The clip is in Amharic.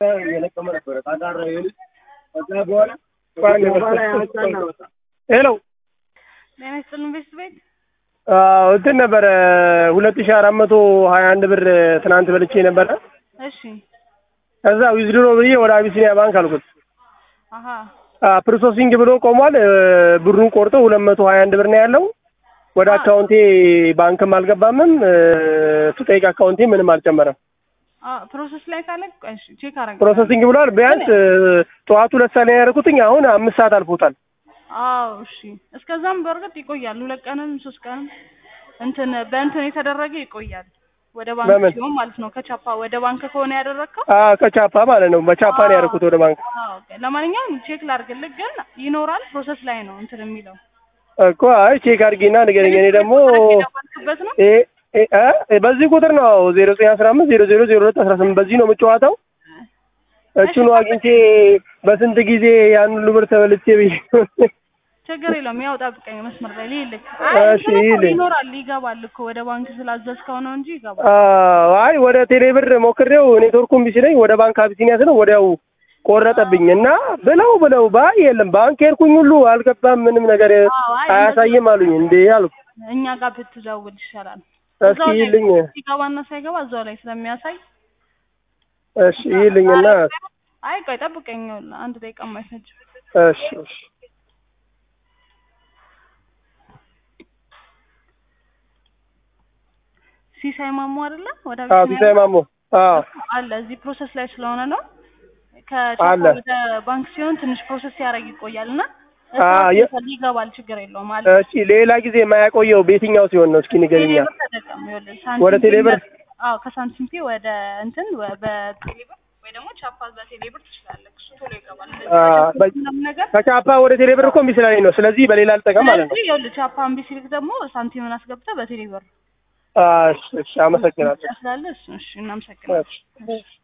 የለቀመ ነበረ ታጋራ ይልቅ ከዛ በኋላ ሄሎ ጤና ይስጥልን ቤት ቤት እንትን ነበረ ሁለት ሺህ አራት መቶ ሀያ አንድ ብር ትናንት በልቼ ነበረ። እሺ ከዛ ዊዝድሮ ብዬ ወደ አቢሲኒያ ባንክ አልኩት። አሀ ፕሮሰሲንግ ብሎ ቆሟል። ብሩን ቆርጦ ሁለት መቶ ሀያ አንድ ብር ነው ያለው። ወደ አካውንቴ ባንክም አልገባምም ስጠይቅ አካውንቴ ምንም አልጨመረም። አ ፕሮሰስ ላይ ካለ ቆይ እሺ ቼክ አረጋለሁ። ፕሮሰሲንግ ብሏል። ቢያንስ ጠዋት ሁለት ሰዓት ላይ ያደረኩትኝ አሁን አምስት ሰዓት አልፎታል። አዎ እሺ። እስከዛም በእርግጥ ይቆያል። ሁለት ቀንም ሶስት ቀንም እንትን በእንትን የተደረገ ይቆያል። ወደ ባንክ በምን? ሲሆን ማለት ነው። ከቻፓ ወደ ባንክ ከሆነ ያደረግከው አ ከቻፓ ማለት ነው። በቻፓ ነው ያደረኩት ወደ ባንክ አዎ ኦኬ። ለማንኛውም ቼክ ላድርግልህ፣ ግን ይኖራል ፕሮሰስ ላይ ነው እንትን የሚለው እኮ አይ ቼክ አድርጊና ንገረኝ። እኔ ደግሞ የደወልክበት ነው እ እ እ በዚህ ቁጥር ነው ዜሮ ዘጠኝ አስራ አምስት ዜሮ ዜሮ ዜሮ ሁለት አስራ ስምንት በዚህ ነው የምጨዋታው። እቹኑ አግኝቼ በስንት ጊዜ ያን ሁሉ ብር ተበልቼ ብዬ ችግር የለውም። ያው ጠብቀኝ መስመር ላይ ልልክ። እሺ፣ ይልኝ። ይኖራል ይገባል እኮ ወደ ባንክ ስላዘዝከው ነው እንጂ ይገባል። አዎ፣ አይ ወደ ቴሌ ብር ሞክሬው ኔትወርኩ እምቢ ሲለኝ ወደ ባንክ አቢሲኒያ ስለው ወዲያው ቆረጠብኝ እና ብለው ብለው ባይ የለም ባንክ ሄድኩኝ ሁሉ አልገባም ምንም ነገር አዎ፣ አይ አያሳይም አሉኝ። እንዴ አልኩ እኛ ጋር ብትደውል ይሻላል። እስኪ እዛው ላይ ይልኝ ሲገባና ሳይገባ እዛው ላይ ስለሚያሳይ እሺ ይልኝና አይ ቆይ ጠብቀኝ፣ ይኸውልህ አንድ ደቂቃ የማይፈጅ እሺ እሺ ሲሳይ ማሞ አይደለ? ወደ አዎ አቢሲኒያ ሲሳይ ማሞ አዎ አለ እዚህ ፕሮሰስ ላይ ስለሆነ ነው። አለ። ከቻፓ ወደ ባንክ ሲሆን ትንሽ ፕሮሰስ ሲያደርግ ይቆያል እና አዎ፣ የ- ይገባል፣ ችግር የለውም አለ። እሺ ሌላ ጊዜ የማያቆየው በየትኛው ሲሆን ነው? እስኪ ንገሪኛ። ቴሌብር ተጠቀም። ይኸውልህ ሳንቲም ወደ ቴሌብር? አዎ ከሳንቲም ፔ ወደ እንትን ወ- በቴሌብር ወይ ደግሞ ቻፓ በቴሌብር ትችላለህ። እሱ ቶሎ ይገባል። እንደዚህ አ፣ በቻፓ በ- ምናምን ነገር ከቻፓ ወደ ቴሌ ብር እኮ እምቢ ስላለኝ ነው። ስለዚህ በሌላ ልጠቀም ማለት ነው። ስለዚህ ይኸውልህ ቻፓ እምቢ ሲልክ ደግሞ ሳንቲምን አስገብተህ በቴሌብር አ፣ እሺ እሺ፣ አመሰግናለሁ። ስላለ እሱ እሺ፣ እናመሰግናለን። እሺ።